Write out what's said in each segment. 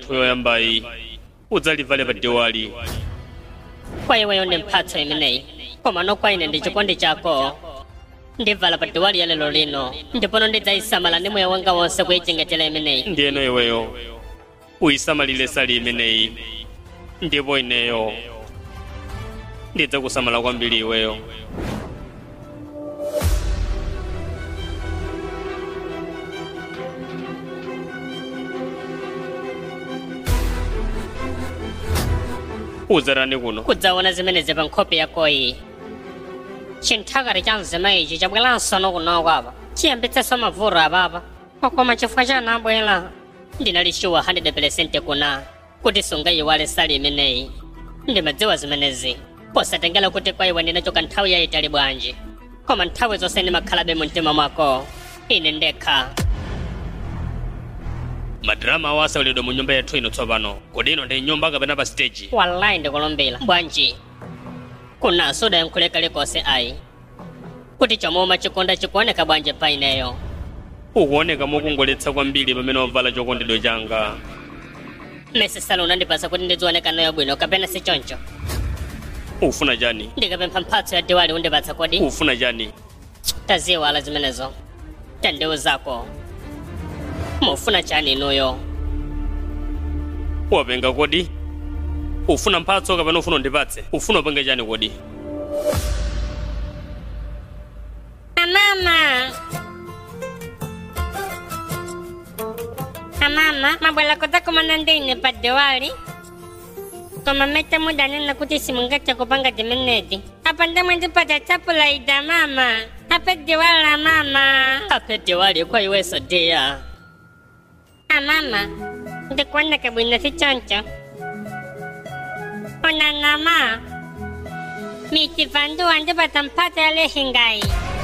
yathu yoyambayi udzalivale pa diwali kwa iweyo ndi mphatso imeneyi koma nokwa ine ndi chikondi chako ndivala pa diwali ya lero lino ndipono ndidzayisamala ndi moyo wanga wonse kuyichengetera imeneyi ndiyeno iweyo uyisamalire sali imeneyi ndipo ineyo ndidzakusamala kwambiri iweyo udzatani kuno kudzaona zimenezi pa nkhope yakoyi chinthakati cha mzima ichi chabweranso nokunoko apa chiyambitsenso mavuto apapa koma chifukwa chani abwera ndinali shuwa 100% kuna kuti sungayiwale sali imeneyi ndimadziwa zimenezi posatengera kuti kwa iwe ndinachoka nthawi yayitali bwanji koma nthawi zonse ndimakhalabe mu mtima mwako ine ndekha madrama awo asaulidwa mu nyumba yathu ino tsopano kodi ino ndi nyumba kapena pa stage wallahi ndikulumbira bwanji kunanso udayankhule kalikonse ayi kuti chomwe chikonda chikuoneka bwanji pa ineyo ukuoneka mokongoletsa kwambiri pamene wavala chokondedwa changa mese sala unandipasa kuti ndizioneka nayo bwino kapena si choncho ufuna chani ndikapempha mphatso ya diwali undipatsa kodi ufuna chani taziwala zimenezo tandiuzako mufuna chani inuyo wapenga kodi ufuna mphatso kapena ufuna undipatse ufuna upenge chani kodi amama amama mabwela kudzakumana ndine pa diwali koma mete mudanena kuti simungathe kupanga zimenezi apa ndemwe ndipata chapula ida mama ape diwali la mama ape diwali kwa iweso diya amama ndikuoneka bwino si choncho onanama michivanduwa ndipata mphatso ya lehingayi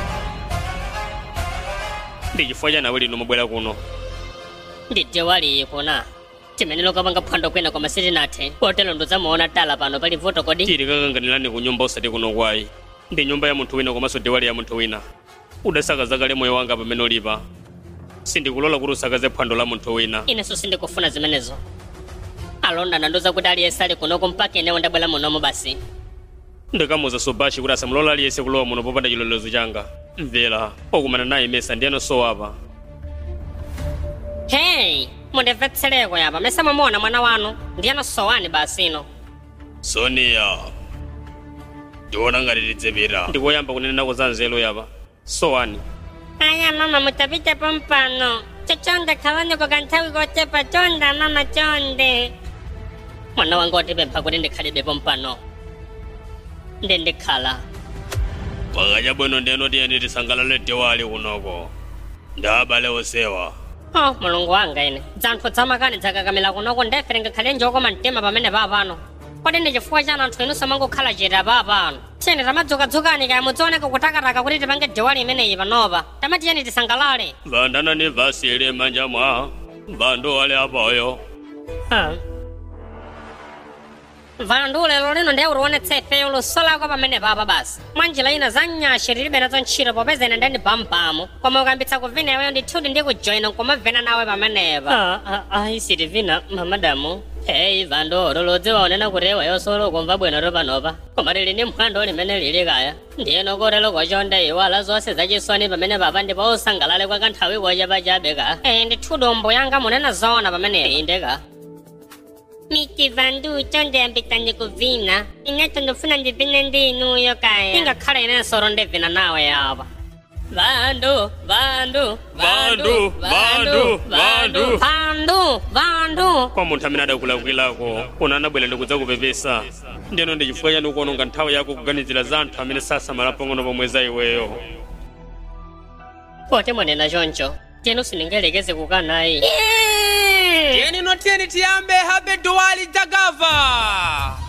ndi chifukwa chani awe lino mabwera kuno ndi diwali iyi kuna chimene lokapanga phwando kwina koma sitinathe potero ndidzamuona tala pano pali vuto kodi tili kakanganirani ku nyumba usati kuno kwayi ndi nyumba ya munthu wina komanso diwali ya munthu wina udasakaza kale moyo wanga pamene ulipa sindikulola kuti usakaze phwando la munthu wina inenso sindikufuna zimenezo alonda nanduza kuti aliyense ali kunoko mpaka inewo ndabwera munomo basi ndikamuza subashi kuti asamulola aliyense kulowa muno popanda chilolezo changa mvera okumana naye mesa ndiyeno sowapa hey mundimvetsereko yapa mese mumuona mwana wanu ndiyeno sowani basi ino sonia ndiona ngati tidzepera ndikoyamba kunenako za nzelo yapa sowani aya mama mutapitepo mpano chochonde khawaniko kanthawi kochepa chonda mama chonde mwana wanga watipempha kuti ndikhalibepo mpano ndi ndikhala pakacha bwino ndiyeno tiyeni tisangalale diwali kunoko ndi abale osewa oh mulungu wanga ine dzanthu dzamakani dzakakamila kunoko ndefere ngakhale njokoma mtima pamene papano kodi ndi chifukwa chani anthu inunso mangokhala chete papano tiyeni tamadzukadzukani kaya mudzioneka kutakataka kuti tipange diwali imeneyi panopa tamatiyeni tisangalale vandana ni vasi ili manja mwa vandu wale apoyo Ah. vandu lero lino ndiye utionetse ifeyo lusolako pamene papa basi mwanjira ina za nyashi tilibe nazo ntchito popeza ine ndani pampamu koma ukambitsa kuvina iweyo ndithuti ndi kujoyina nkomavena nawe pamenepa ayi sitivina mamadamu hey vandu lolodzi waonena kuti iweyo solo kumva bwino panopa koma lili ndi mphwando limene lili kaya ndiyeno kotero kochonde iwala zonse zachisoni pamene papa ndipo usangalale kwa kanthawi kochapachabe ka eh ndithuti umbo yanga munena zoona pamene indeka miti vandu chonde ambitani kuvina ineto ndofuna ndivine ndi inuyo kaya ingakhala inensoro ndivina nawe yapa vandu vandu Vandu, vandu, vandu. vandu vandu kwa munthu amene adakulakwilako una anabwera ndikudzakupepesa ndiyeno ndi chifukwa chani ukuononga nthawi yako kuganizira za anthu amene sasamala pang'ono pomwe za iweyo poti mwanena choncho tiyenu sindingelekeze kukanayi tiyeni notiyeni tiyambe habe duwali jagava